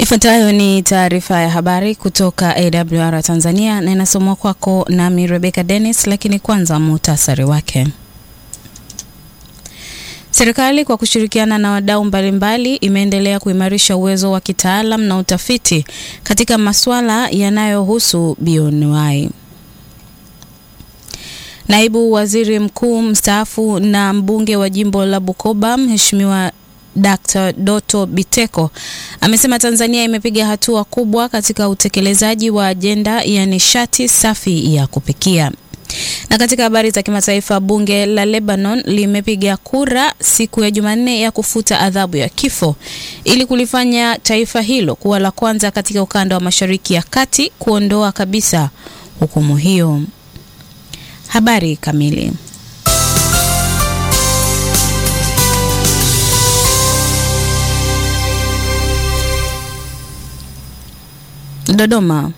Ifuatayo ni taarifa ya habari kutoka AWR Tanzania na inasomwa kwako nami Rebecca Dennis, lakini kwanza muhtasari wake. Serikali kwa kushirikiana na wadau mbalimbali imeendelea kuimarisha uwezo wa kitaalam na utafiti katika masuala yanayohusu bioanuwai. Naibu Waziri Mkuu mstaafu na mbunge wa jimbo la Bukoba Mheshimiwa Dr. Doto Biteko amesema Tanzania imepiga hatua kubwa katika utekelezaji wa ajenda ya nishati safi ya kupikia. Na katika habari za kimataifa, bunge la Lebanon limepiga kura siku ya Jumanne ya kufuta adhabu ya kifo ili kulifanya taifa hilo kuwa la kwanza katika ukanda wa Mashariki ya Kati kuondoa kabisa hukumu hiyo. Habari kamili. Dodoma.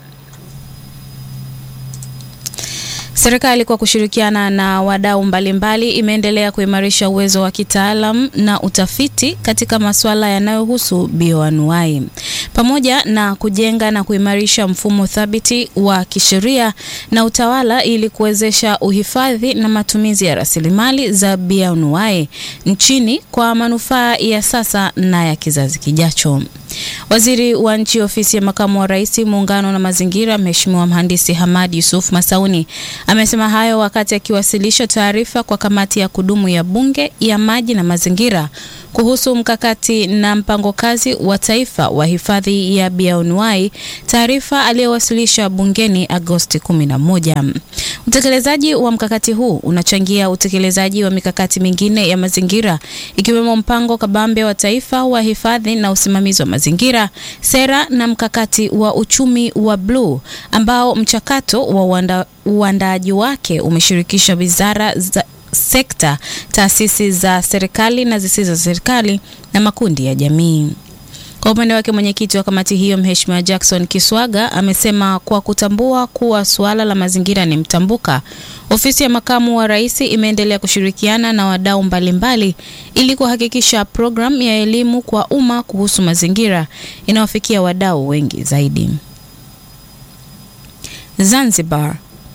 Serikali kwa kushirikiana na wadau mbalimbali imeendelea kuimarisha uwezo wa kitaalam na utafiti katika masuala yanayohusu bioanuwai pamoja na kujenga na kuimarisha mfumo thabiti wa kisheria na utawala ili kuwezesha uhifadhi na matumizi ya rasilimali za bioanuwai nchini kwa manufaa ya sasa na ya kizazi kijacho. Waziri wa Nchi Ofisi ya Makamu wa Rais, Muungano na Mazingira, Mheshimiwa Mhandisi Hamad Yusuf Masauni amesema hayo wakati akiwasilisha taarifa kwa kamati ya kudumu ya Bunge ya Maji na Mazingira kuhusu mkakati na mpango kazi wa taifa wa hifadhi ya bioanuwai, taarifa aliyowasilisha bungeni Agosti 11. Utekelezaji wa mkakati huu unachangia utekelezaji wa mikakati mingine ya mazingira ikiwemo mpango kabambe wa taifa wa hifadhi na usimamizi wa mazingira, sera na mkakati wa uchumi wa bluu ambao mchakato wa uandaaji wake umeshirikisha wizara za sekta, taasisi za serikali na zisizo za serikali na makundi ya jamii. Kwa upande wake mwenyekiti wa kamati hiyo Mheshimiwa Jackson Kiswaga amesema kwa kutambua kuwa suala la mazingira ni mtambuka, ofisi ya makamu wa rais imeendelea kushirikiana na wadau mbalimbali ili kuhakikisha programu ya elimu kwa umma kuhusu mazingira inawafikia wadau wengi zaidi. Zanzibar.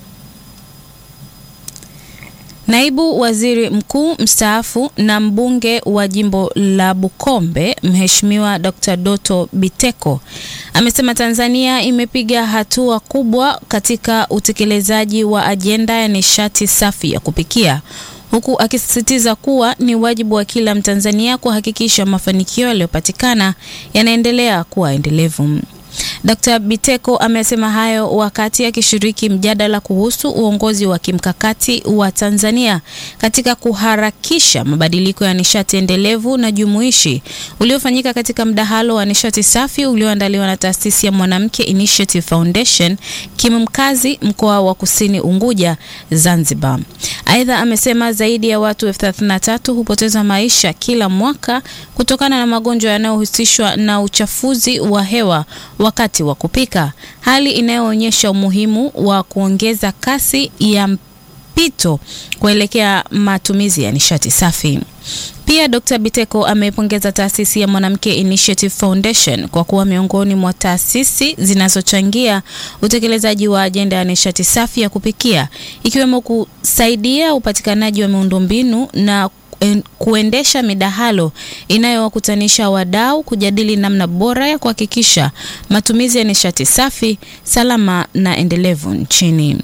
Naibu Waziri Mkuu mstaafu na mbunge wa jimbo la Bukombe Mheshimiwa Dr. Doto Biteko amesema Tanzania imepiga hatua kubwa katika utekelezaji wa ajenda ya nishati safi ya kupikia huku akisisitiza kuwa ni wajibu wa kila Mtanzania kuhakikisha mafanikio yaliyopatikana yanaendelea kuwa endelevu. Dr. Biteko amesema hayo wakati akishiriki mjadala kuhusu uongozi wa kimkakati wa Tanzania katika kuharakisha mabadiliko ya nishati endelevu na jumuishi uliofanyika katika mdahalo wa nishati safi ulioandaliwa na taasisi ya Mwanamke Initiative Foundation Kimkazi, mkoa wa Kusini Unguja, Zanzibar. Aidha, amesema zaidi ya watu elfu thelathini na tatu hupoteza maisha kila mwaka kutokana na magonjwa yanayohusishwa na uchafuzi wa hewa wakati wa kupika, hali inayoonyesha umuhimu wa kuongeza kasi ya mpito kuelekea matumizi ya nishati safi. Pia Dr. Biteko ameipongeza taasisi ya Mwanamke Initiative Foundation kwa kuwa miongoni mwa taasisi zinazochangia utekelezaji wa ajenda ya nishati safi ya kupikia ikiwemo kusaidia upatikanaji wa miundombinu na kuendesha midahalo inayowakutanisha wadau kujadili namna bora ya kuhakikisha matumizi ya nishati safi, salama na endelevu nchini.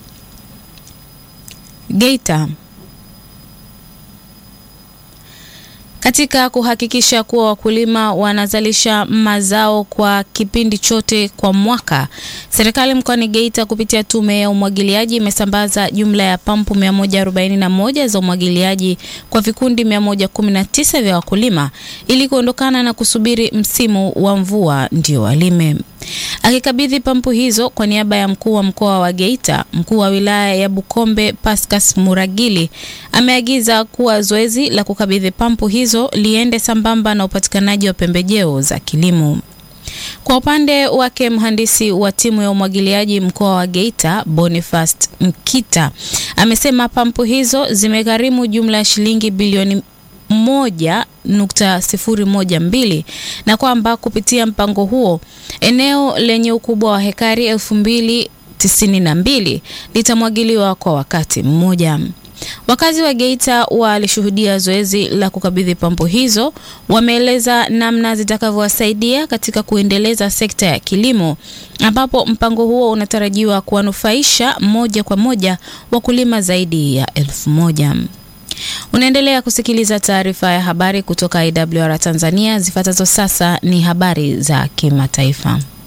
Geita. Katika kuhakikisha kuwa wakulima wanazalisha mazao kwa kipindi chote kwa mwaka, serikali mkoani Geita kupitia tume ya umwagiliaji imesambaza jumla ya pampu 141 za umwagiliaji kwa vikundi 119 vya wakulima ili kuondokana na kusubiri msimu wa mvua ndio walime. Akikabidhi pampu hizo kwa niaba ya mkuu wa mkoa wa Geita, mkuu wa wilaya ya Bukombe Pascas Muragili ameagiza kuwa zoezi la kukabidhi pampu hizo liende sambamba na upatikanaji wa pembejeo za kilimo. Kwa upande wake mhandisi wa timu ya umwagiliaji mkoa wa Geita Bonifast Mkita amesema pampu hizo zimegharimu jumla ya shilingi bilioni 1.012 na kwamba kupitia mpango huo eneo lenye ukubwa wa hekari elfu mbili tisini na mbili litamwagiliwa kwa wakati mmoja. Wakazi wa Geita walishuhudia zoezi la kukabidhi pampu hizo, wameeleza namna zitakavyowasaidia katika kuendeleza sekta ya kilimo, ambapo mpango huo unatarajiwa kuwanufaisha moja kwa moja wakulima zaidi ya elfu moja. Unaendelea kusikiliza taarifa ya habari kutoka IWR Tanzania. Zifuatazo sasa ni habari za kimataifa.